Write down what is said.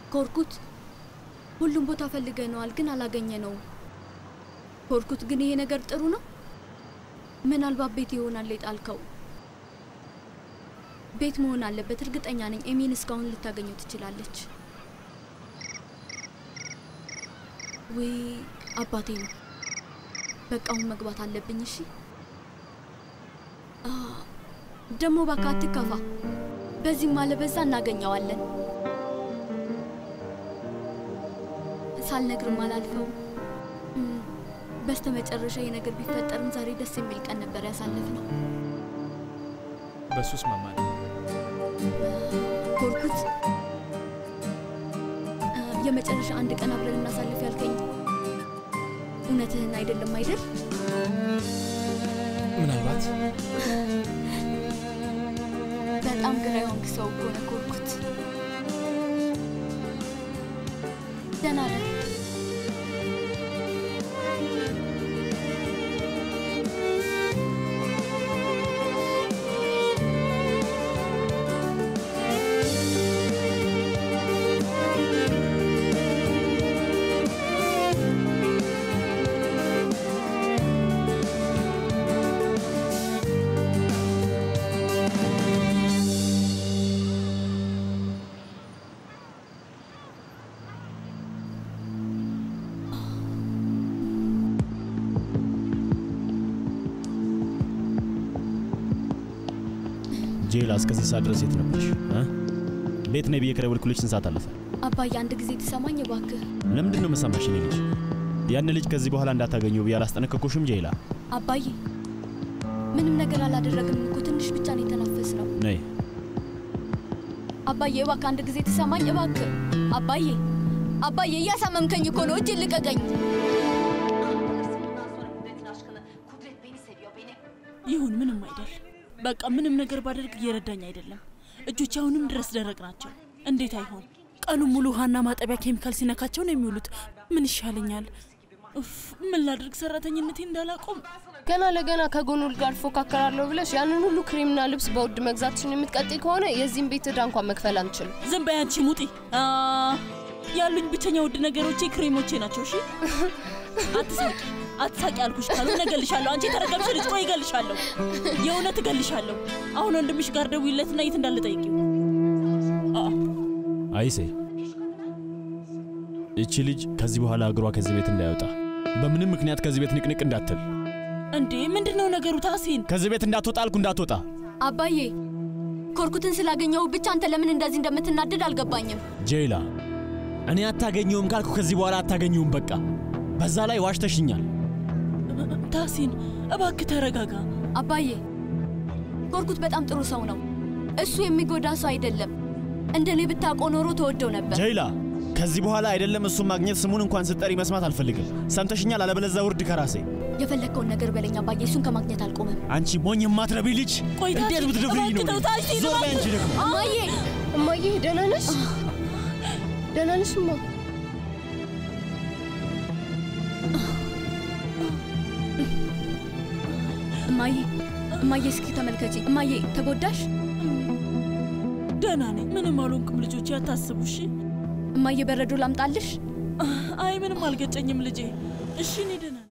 ኮርኩት ሁሉም ቦታ ፈልገነዋል፣ ግን አላገኘነውም። ኮርኩት ግን ይሄ ነገር ጥሩ ነው። ምናልባት ቤት ይሆናል የጣልከው። ቤት መሆን አለበት፣ እርግጠኛ ነኝ። ኤሚን እስካሁን ልታገኘው ትችላለች። ወይ አባቴ ነው። በቃ አሁን መግባት አለብኝ። እሺ አ፣ ደግሞ እባክህ አትከፋ። በዚህም አለ በዛ እናገኘዋለን። ሳልነግርም አላልፈው። በስተ መጨረሻ ይህ ነገር ቢፈጠርም ዛሬ ደስ የሚል ቀን ነበር ያሳለፍነው። በሱ እስማማለሁ። ኮርኩት አ፣ የመጨረሻ አንድ ቀን አብረን እናሳልፍ ያልከኝ እውነትህን አይደለም አይደል? ምናልባት በጣም ግራ የሆንክ ሰው እኮ ነህ ኮርኩት። ደህና ነህ? ጄላ እስከዚህ ሰዓት ድረስ የት ነበርሽ? እ? ቤት ነይ ብዬ ከደወልኩልሽ ስንት ሰዓት አለፈ? አባዬ አንድ ጊዜ ትሰማኝ እባክህ። ለምንድን ነው የምሰማሽ? እኔ ልጅ ያን ልጅ ከዚህ በኋላ እንዳታገኘው ብዬ አላስጠነቀቅኩሽም? ጄላ አባዬ ምንም ነገር አላደረግም እኮ ትንሽ ብቻ ነው የተናፈስ ነው። ነይ። አባዬ እባክህ አንድ ጊዜ ትሰማኝ እባክህ። አባዬ አባዬ እያሳመምከኝ እኮ ነው። እጅ ልቀቀኝ። ይሁን ምንም አይደል። በቃ ምንም ነገር ባደርግ እየረዳኝ አይደለም። እጆች አሁንም ድረስ ደረቅ ናቸው። እንዴት አይሆን? ቀኑን ሙሉ ውሃና ማጠቢያ ኬሚካል ሲነካቸው ነው የሚውሉት። ምን ይሻለኛል? ኡፍ ምን ላድርግ? ሰራተኝነቴ እንዳላቆም ገና ለገና ከጎኑል ጋር ፎካከራለሁ ብለሽ ያንን ሁሉ ክሬምና ልብስ በውድ መግዛትሽን የምትቀጥይ ከሆነ የዚህም ቤት ዕዳ እንኳን መክፈል አንችልም። ዝም በይ አንቺ ሙጢ። አ፣ ያሉኝ ብቸኛ ውድ ነገሮቼ ክሬሞቼ ናቸው። እሺ አትሳቂ፣ አትሳቂ አልኩሽ። ካልሆነ እገልሻለሁ። አንቺ የተረገምሽ ልጅ፣ ቆይ እገልሻለሁ። የእውነት እገልሻለሁ። አሁን ወንድምሽ ጋር ደውይለትና የት እንዳለ ጠይቂው። አ፣ አይሴ እቺ ልጅ ከዚህ በኋላ እግሯ ከዚህ ቤት እንዳይወጣ በምንም ምክንያት ከዚህ ቤት ንቅንቅ እንዳትል። እንዴ ምንድን ነው ነገሩ? ታሲን ከዚህ ቤት እንዳትወጣ አልኩ፣ እንዳትወጣ። አባዬ ኮርኩትን ስላገኘው ብቻ አንተ ለምን እንደዚህ እንደምትናደድ አልገባኝም። ጄላ እኔ አታገኘውም ካልኩ ከዚህ በኋላ አታገኘውም። በቃ በዛ ላይ ዋሽተሽኛል። ታሲን እባክህ ተረጋጋ። አባዬ ኮርኩት በጣም ጥሩ ሰው ነው። እሱ የሚጎዳ ሰው አይደለም። እንደ እኔ ብታውቀው ኖሮ ተወደው ነበር። ጄላ ከዚህ በኋላ አይደለም እሱን ማግኘት ስሙን እንኳን ስጠሪ መስማት አልፈልግም። ሰምተሽኛል? አለበለዚያ ውርድ ከራሴ የፈለግከውን ነገር በለኝ አባዬ። እሱን ከማግኘት አልቆምም። አንቺ ሞኝ የማትረቢ ልጅ ቆይ ታሲን፣ እንዴት ብትደፍሪኝ ነው? እባክህ ተው ታሲን፣ ዞር በይ አንቺ ደግሞ እማዬ እማዬ ደህና ነሽ? ደህና ነሽ እማ? እማዬ እማዬ እስኪ ተመልከቺ። እማዬ ተጎዳሽ? ደህና ነኝ። ምንም አልሆንኩም ልጆቼ፣ አታስቡ እሺ። እማዬ በረዶ ላምጣልሽ? አይ ምንም አልገጨኝም ልጄ። እሺ እኔ ደህና ነኝ።